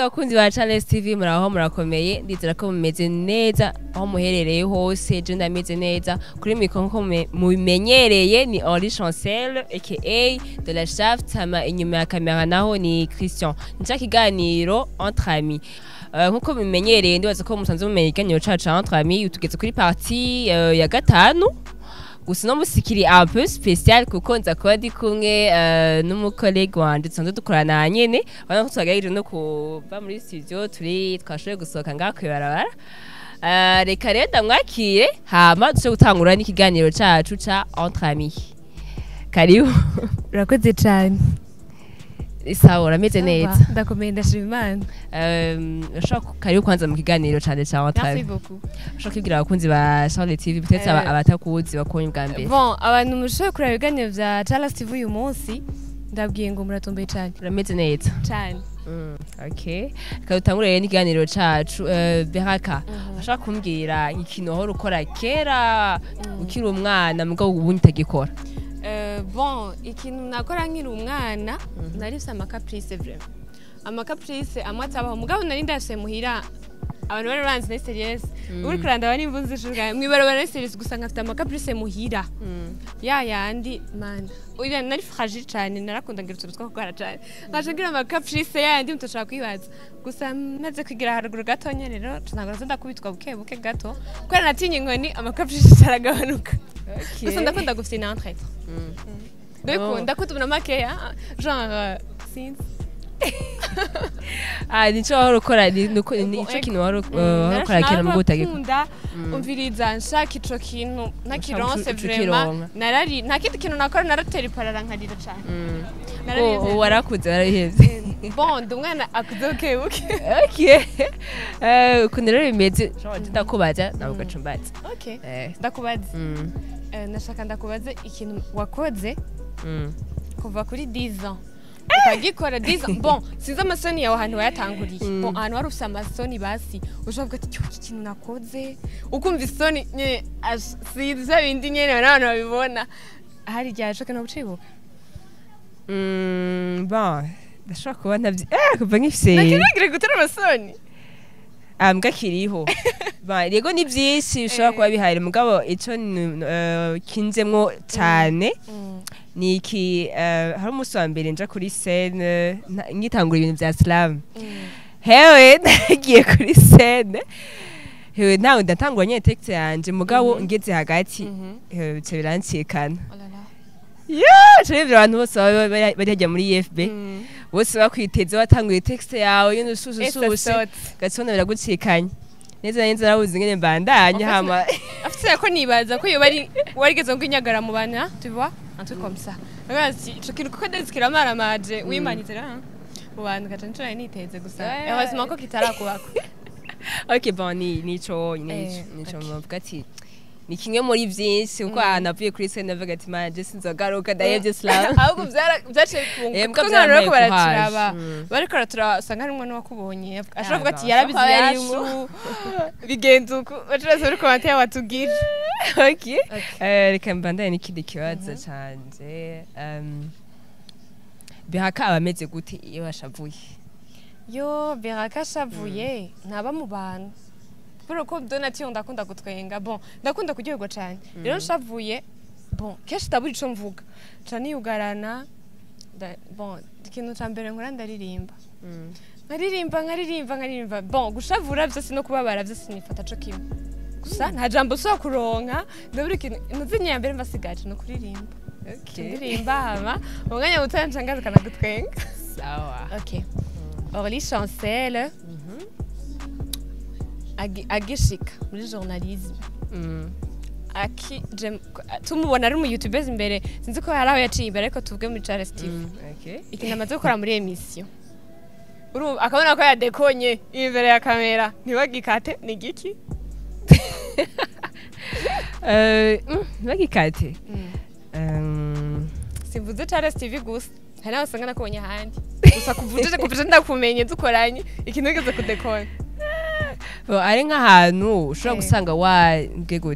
bakunzi ba Charles TV muraho murakomeye ndizera ko mumeze neza aho muherereye hose je ndameze neza kuri mikro nko mubimenyereye ni Henri Chancel aka de la Shaft hama inyuma ya kamera naho ni Christian nica kiganiro entre amis Uh, nkuko bimenyereye ndibaza ko musanze mumenya ikiganiro cacu entre amis tugeze kuri partie uh, ya gatanu gusa uno musi kiri un peu spécial kuko nza kuba ndi kumwe uh, n'umukolege wanje dusanzwe dukorana nyene urabona ko twagerageje no kuva muri studio turi twashoboye gusohoka ngaha kwibarabara uh, reka rero ndamwakire hama duce gutangura n'ikiganiro cacu ca entre amis karibu urakoze cyane sawa urameze neza ndakomeye ndashima imana Um, ushobora karibu kwanza mu kiganiro cane ca entre merci amis beaucoup ushobora kubwira abakunzi ba Charles TV peut-être Eh. aba- abatakuzi bakubonye ubwa mbere bon abantu mushoboye kureba ibiganiro vya Charles TV uyu munsi ndabwiye ngo muratomboye cyane urameze neza cyane Mm, okay reka dutangure rero n'ikiganiro cacu Eh, beraka ashaka kumbwira ikintu wahora ukora kera ukiri umwana mugabo ubu ntagikora Euh, bon ikintu nakora nkiri umwana nari mfise amakaprice vraiment amakaprice amwe atabaho mugabo nari ndafise muhira abantu bari banzi ni serious uri kurandaba nimba unzi shuga mwibarabara ni serious gusa nkafite amakaprice muhira ya yandi mana uya nari fragile cyane narakunda ngira utuntu two gukora cyane nkaje ngira amakaprice yandi mutashaka kwibaza gusa maze kwigira haruguru gatonya rero ntabwo nazo ndakubitwa buke buke gato kubera natinye inkoni amakaprice aragabanuka gusa ndakunda gufina entre ndabikunda ndakunda umuntu makeya genre sinzi ah nico wahora ukora ni- nuko- ni- nico kintu wahora uh, wahora ukora kera mugabo utagikora narakunda umviriza nshaka ico kintu nakironse Uca- uca vraiment ukironka. narari nta kindi kintu nakora naratera iparara nkarira cane Mm. Nararivye. Oh, warakuze warabihevye bon ndi umwana akuze bukebuke okay Eh, ukuntu rero bimeze Jean, ndakubaza nawe ugaca umbaza okay Eh, ndakubaza mm, Eh, nashaka ndakubaza ikintu wakoze mm. kuva kuri 10 ans ukagikora 10 ans bon sinzi amasoni yawe ahantu wayatanguriye bon ahantu wari ufise amasoni basi ushobora kuvuga ati "Cyo, iki kintu nakoze ukumva isoni nyene ash- sinzi vya bindi nyene n'abantu babibona hari igihe ashoke no gucibuka Mm, bon ndashobora kuba ntavyi eh kuva nkifise nakiragire gutera amasoni Ah, mbwa kiriho Ba, yego ni byinshi bishobora kuba bihari mugabo ico ni- eh, kinzemwo cyane ni iki eh, hari umunsi wa mbere nja kuri scene nta- ngitangura ibintu vya slam hewe nagiye kuri scene hewe nawe ndatangura nyene texte yanje mugabo ngeze hagati hewe bica birancikana yo cebye abantu bose baba bari bari hajya muri EFB bose bakwiteze watanguye texte yawe yone ususususi gatsona biragucikanya neza neza narabuze ingene mbandanye En fait, hama afite ko nibaza ko iyo bari warigeze ngo inyagara mu bana tu vois un truc comme ça Ragazzi ico kintu kuko ndezi kiramaramaje wimanitse ra mu bantu gaca ncura niteze gusa Ouais. heureusement ko kitarakubako ok bon ni nico Eh, nico nico ok. muvuga ati ni kimwe muri vyinshi kuko ahantu avuye kuri scene navuga ati manje sinzogaruka ndahevye slam ahubwo byara- byaciye Eh, kunguka mbwa kuko nk'abantu bariko byarampaye baraturaba courage. Mm. bariko baraturaba usanga harimwo n'uwakubonye ashobora kuvuga ati Ah, yarabize ashobora kuba yacu yarimwo. bigenze uku bacuruza muri komantire watubwira ok Eh, reka mbandanye n'ikindi kibazo canje Um, bihaka abameze gute iyo bashavuye yo beraka ashavuye ntaba mu bantu kubera ko donatiyo ndakunda gutwenga bon ndakunda kuryoherwa cyane rero nshavuye bon kenshi ndabura ico mvuga nca niyugarana nda- bon ikintu ca mbere nkora ndaririmba nkaririmba nkaririmba nkaririmba bon gushavura vyose no kubabara vyose nifata co kimwe gusa nta jambo ushobora kuronka ndabura ikintu nuzinye ya mbere mbasigaje ni ukuririmba ndirimba hama mu mwanya mutoya nca ngarukana gutwenga sawa Ok. Orly Chancel, agi- agishika muri journalisme Mm. aki jem- tumubona ari umu youtubers imbere sinzi ko hari aho yaciye imbere ariko tuvuge muri Charles TV Mm, okay. ikintu amaze gukora muri emission urumva akabona ko yadekonye imbere ya kamera ntibagikate ni giki Eh, mm, bagikate Um, simvuze Charles TV gusa hari n'aho usanga nakubonye ahandi gusa kuvuje kuvuje ndakumenye dukoranye ikintu wigeze kudekona bo, ari nk'ahantu ushobora Eh. gusanga wabwe gute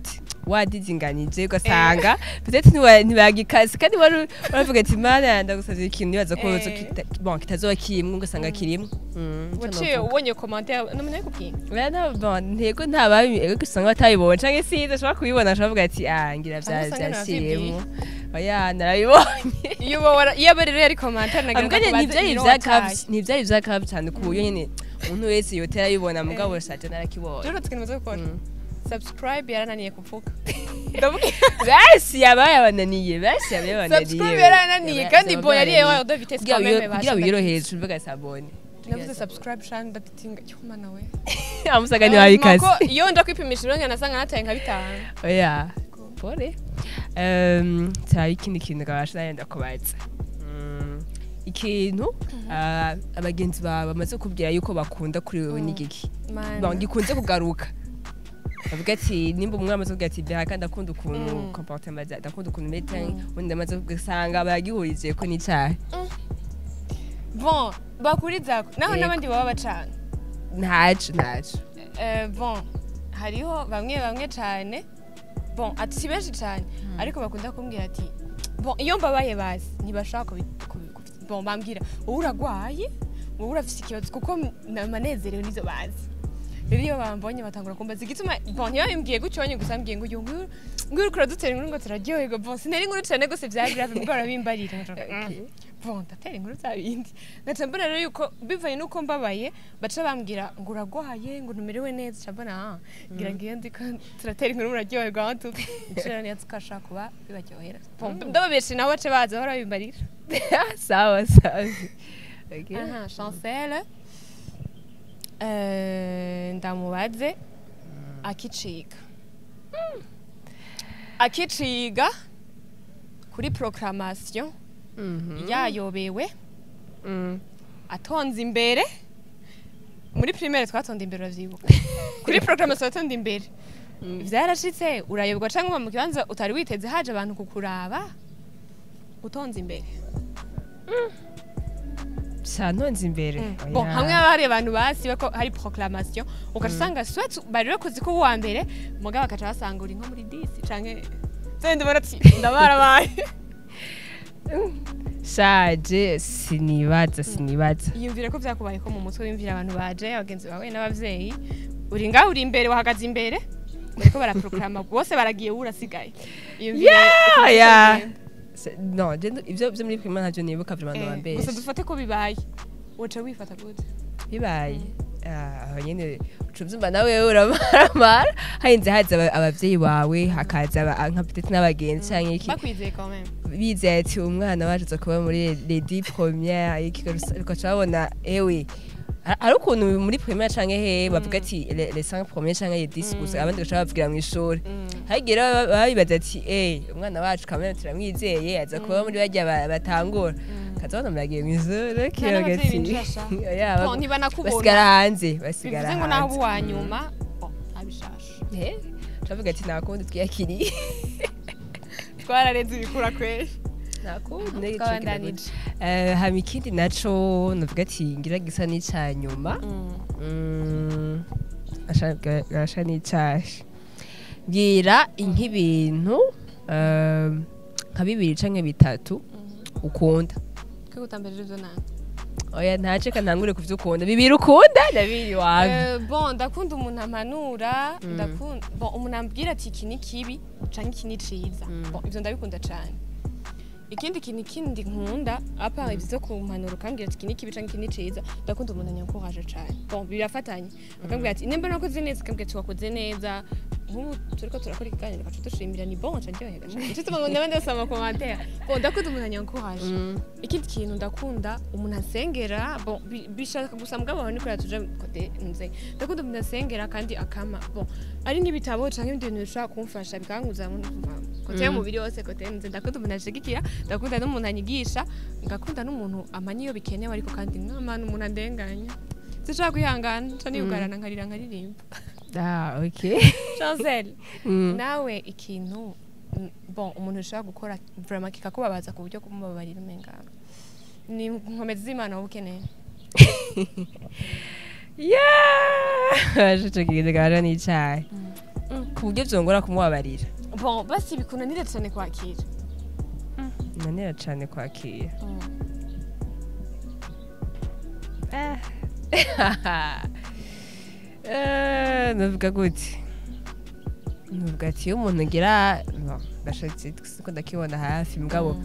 wadizinganije ugasanga peut-être ntiwa- ntibagikase kandi wari uravuga ati mana ndagusavye ikintu nibaza ko Eh. kita- bon kitazoba kirimwo ugasanga kirimwo Mm, ico waciye novuga. ubonye commentaire n'umuntu ari kubwira Oya, nta- bon, ntego ntababi ariko usanga batabibonye canke sinzi ashobora kubibona ashobora kuvuga ati ah ngira vya- Ahubwo usanga vyashiriyemwo oya narabibonye iyo uba wara- iyo aba rero yari commentaire nagira ngo Ambwa akubaze ntivyari ibiro ivya wataye. Cavs- ntivyari ivya Cavs cyane ku buryo nyene umuntu wese yotera abibona mugabo saje narakibonye rero tukintu maze gukora Mm. subscribe yarananiye kuvuga ndavuga basi yaba yabananiye basi yaba yabananiye subscribe yarananiye kandi bo yari yewe de vitesse kugira quand même wiyo- kugira wiyorohereze uvuga sabone navuze subscribe shani ndatinga cyuma nawe amusaga ntiwabikaze ko iyo nja kwipimisha rero nasanga nataye nka bitanu oya pole Um, turaba ikindi kintu gabasha nayenda kubaza Mm, ikintu ah, abagenzi bawe bamaze kubwira yuko bakunda kuri wewe Mm. n'igiki Mana. Bon, gikunze kugaruka bavuga ati nimba umwe amaze kuvuga ati bihaka ndakunda ukuntu Mm. comportement za ndakunda ukuntu mete Mm. undi amaze kugasanga baragihurije ko n'icyaha bon bakurizako naho Yego. n'abandi baba bacana ntaco ntaco Eh, bon hariho bamwe bamwe cyane bon ati si benshi cyane ariko bakunda kumbwira ati bon iyo mbabaye bazi ntibashaka kubi- kubi- kubi- bon bambwira wowe uragwaye wowe urafise ikibazo kuko namanezerewe nizo bazi rero iyo bambonye batangura kumbaza igituma bon ntibabimbwiye gutyo nyine gusa mbwiye ngo uyu nguyu nguyu uriko uradutera inkuru ngo turaryoherwa bon sinari inkuru cyane gose vyari grave mbwo barabimbarira Okay. bon ndatera inkuru za bindi ngaca mbona rero yuko bivanye n'uko mbabaye baca bambwira ngo uragwaye ngo ntumerewe neza ca mbona ah ngira ngo iyo ndiko turatera inkuru muraryoherwa aho tu icera niyo tukashaka kuba bibaryohera Bon, ndababeshe nabo bace baza bahora bimbarira sawa sawa Okay. aha chancele eh, ndamubaze akiciga akiciga kuri proclamation Mhm. yayobewe Mm. atonze imbere muri primaire twatonda imbere uravyibuka kuri proclamation atonda imbere vyarashitse urayoberwa canke uba mu kibanza utari witeze haje abantu kukuraba utonze imbere santonze imbere bon Oya. hamwe haba hari abantu basiba ko hari proclamation ugaca usanga swat bari bakoze ko uwa mbere mugabo bakaca basanga uri nko muri disi canke zenda ubona ati ndabarabaye shaje sinibaza sinibaza yiyumvire ko vyakubaye ko mu mutwe wiyumvira abantu baje abagenzi bawe n'abavyeyi uri ngaho uri imbere wahagaze imbere bariko baraproklama bose baragiye wowe urasigaye Iyumvire uko Yeah, yeah. bizogenda. Se- no je ndu- ivyo vyo muri prima ntavyo nibuka vraiment Eh, nobambeshe gusa dufate ko bibaye woca wifata gute bibaye Ah, aho nyene uca uvyumva nawe uramaramara harinze haza aba- abavyeyi bawe hakaza aba- nka petete n'abagenzi canke iki bakwizeye quand même bizeye ati umwana wacu aza kuba muri les dix premières iki ugaca babona ewe ha- hari ukuntu muri première canke he bavuga ati les les cinq premiers canke les dix gusa abandi gaca bavugira mw'ishuri hagiye rero baba- baba bibaza ati eh umwana wacu kamena turamwizeye aza kuba muri barya ba- batangura kaza babona muragiye mw'ishuri Nta n'abavyeyi kiyogati binjira sha. Oya, Bon, bag- ntibanakubona basigara hanze basigara bivuze ngo naho uba hanze uwa nyuma bon, ntabishasha Eh, turavuga ati nta kundi twiyakiriye twararenze ibikura kweri nta kundi twabandanije Eh, hama ikindi naco navuga ati ngira gisa n'ica nyuma Mm, asha- ga- gasha n'icashi mbwira nk'ibintu eh, nka bibiri canke bitatu ukunda kwigutamberera ivyo nanga oya ntaceka ntangure kuvyo ukunda bibiri ukunda na bibiri wanga Eh, bon ndakunda umuntu ampanura ndakunda bon umuntu ambwira ati iki ni kibi canke iki ni ciza bon ivyo ndabikunda cane ikindi kintu kindi nkunda apa ivyo kumpanura ukambwira ati iki ni kibi canke iki ni ciza ndakunda umuntu anyankuraje cane bon birafatanye akambwira ati nimba nakoze neza akambwira ati wakoze neza nk'ubu turiko turakora ikiganiro gaca dushimira ni bon caryohera cane ico tuma ngo ndabandi basoma amakomantere bon ndakunda umuntu anyankuraje Mm, ikindi kintu ndakunda umuntu asengera bon bi- bishaka gusa mugabo aho niko yatuje kote nze ndakunda umuntu asengera kandi akama bon ari nk'ibitabo canke ibindi bintu bishobora kumfasha bikanguza mu kote y'umubiri wose kote nze ndakunda umuntu ashigikira ndakunda n'umuntu anyigisha ngakunda n'umuntu amanya iyo bikenewe ariko kandi nk'amana umuntu andenganya sinshobora kwihangana nca niyugarana nkarira nkaririmba ah, okay. chancel Mm. nawe ikintu mm, bon umuntu ushobora gukora vraiment kikakubabaza ku buryo kumubabarira umenga ni nkomezi z'imana wowe ukeneye Yeah! ico kintu gasha n'icayi ku buryo vyongora kumubabarira bon basi bikunanira cyane kwakira nanera cane kwakira Eh, navuga gute navuga ati iyo umuntu ngira no, gashatse siko ndakibona hafi mugabo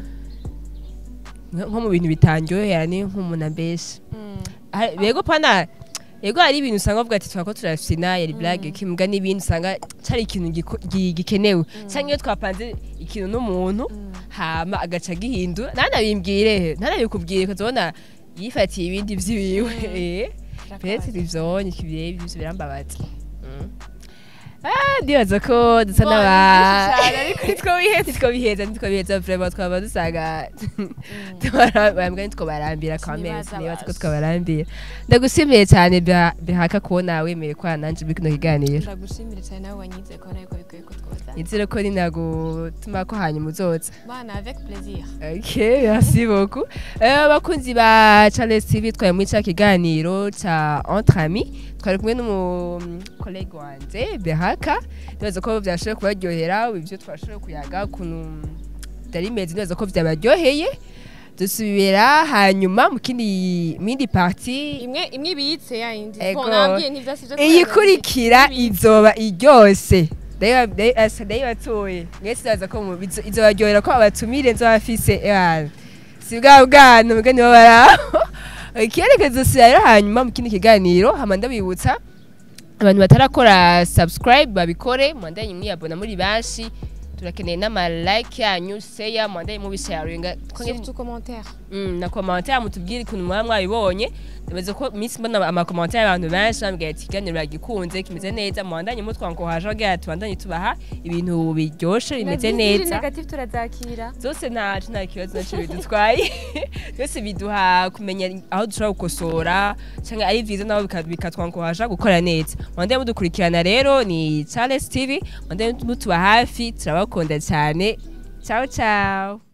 nko nko mu bintu bitanryohera ni nk'umuntu ambesha Ah, yego pana yego hari ibintu usanga bavuga ati twako turafina yari blague kimbwa n'ibindi usanga cari ikintu giko- gi- gikenewe cyangwa iyo twapanze ikintu n'umuntu hama agaca gihindura ntanabimbwire ntanabikubwire ukazabona yifatiye ibindi vyiwiwe eh. Pese ivyonye kibireba ivyo birambabaza Mm. Ah, ndibaza ko dusa Bon, n'aba ni byinshi cyane, ariko nitwo biheza. nitwo biheza nitwo biheza vraiment twaba dusanga bambwa nitwo barambira quand même Sinibaza nibaza ko basi. twabarambira ndagushimiye cyane Beha- behaka kubona wemeye kwa nanje muri kino kiganiro ndagushimire cyane nawe wanyize ko ariko bikwiye ko twazana nizere ko ninagutuma ko hanyuma uzoza bana avec plaisir Ok, merci beaucoup. Euh, abakunzi ba Charles TV twari muri cya kiganiro ca Entre Amis twari kumwe n'umu collègue wanje Behaka ndibaza ko byashoboye kubaryohera ibyo twashoboye kuyaga ukuntu byari bimeze ndibaza ko byabaryoheye dusubira hanyuma mu kindi mindi parti imwe imwe ibitse ya yindi Ego. bon nabwiye ntivyasije iyikurikira izoba iryose ndayibatuye mwese ndaza ko mu- izo- izobaryohera ko abatumire nzobafise ebana si bwa bwana mugani babaraho ikerekezo si rero hanyuma mu kindi kiganiro hama ndabibutsa abantu batarakora subscribe babikore mwandanye mwiyabona muri benshi turakeneye n'ama like yanyu share mwandanye mubisharinga surtout commentaire Mm, na commentaire mutubwire ukuntu muba mwabibonye ndabaza ko minsi mbona amakomantere y'abantu benshi bambwira ati ikiganiro bagikunze kimeze neza muhandanye mutwankohaje bagira ati bandanye tubaha ibintu biryoshe bimeze neza negative turazakira zose ntacu nta kibazo naco bidutwaye byose biduha kumenya aho dushobora gukosora cyangwa ari vyiza nabo bika- bikatwankohaja gukora neza mwandanye mudukurikirana rero ni Charles TV mwandanye mutuba hafi turabakunda cyane ciao ciao